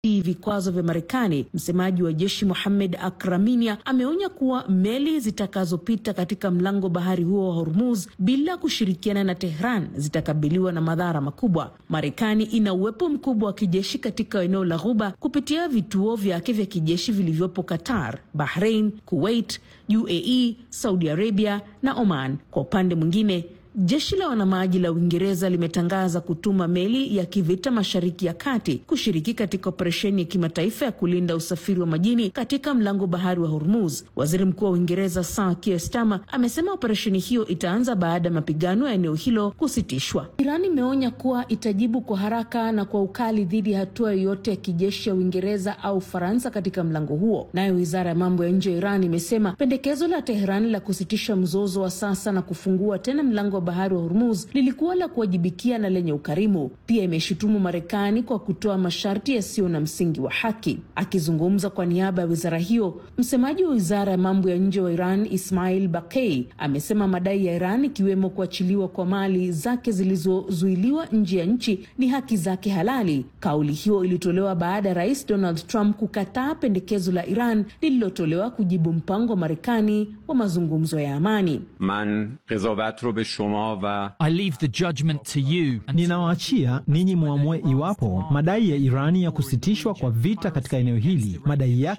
vikwazo vya Marekani, msemaji wa jeshi Mohamed Akraminia ameonya kuwa meli zitakazopita katika mlango bahari huo wa Hormuz bila kushirikiana na Tehran zitakabiliwa na madhara makubwa. Marekani ina uwepo mkubwa wa kijeshi katika eneo la Ghuba kupitia vituo vyake vya kijeshi vilivyopo Qatar, Bahrain, Kuwait, UAE, Saudi Arabia na Oman. Kwa upande mwingine Jeshi la wanamaji la Uingereza limetangaza kutuma meli ya kivita Mashariki ya Kati kushiriki katika operesheni ya kimataifa ya kulinda usafiri wa majini katika mlango bahari wa Hormuz. Waziri Mkuu wa Uingereza Sir Keir Starmer amesema operesheni hiyo itaanza baada ya mapigano ya eneo hilo kusitishwa. Iran imeonya kuwa itajibu kwa haraka na kwa ukali dhidi ya hatua yoyote ya kijeshi ya Uingereza au Ufaransa katika mlango huo. Nayo wizara ya mambo ya nje ya Iran imesema pendekezo la Teherani la kusitisha mzozo wa sasa na kufungua tena mlango bahari wa Hormuz lilikuwa la kuwajibikia na lenye ukarimu. Pia imeshutumu Marekani kwa kutoa masharti yasiyo na msingi wa haki. Akizungumza kwa niaba ya wizara hiyo, msemaji wa wizara ya mambo ya nje wa Iran Ismail Bakei amesema madai ya Iran ikiwemo kuachiliwa kwa mali zake zilizozuiliwa nje ya nchi ni haki zake halali. Kauli hiyo ilitolewa baada ya rais Donald Trump kukataa pendekezo la Iran lililotolewa kujibu mpango wa Marekani wa mazungumzo ya amani. Man ro be shoma wa I leave the judgment to you. Ninawaachia ninyi muamue iwapo madai ya Irani ya kusitishwa kwa vita katika eneo hili madai yake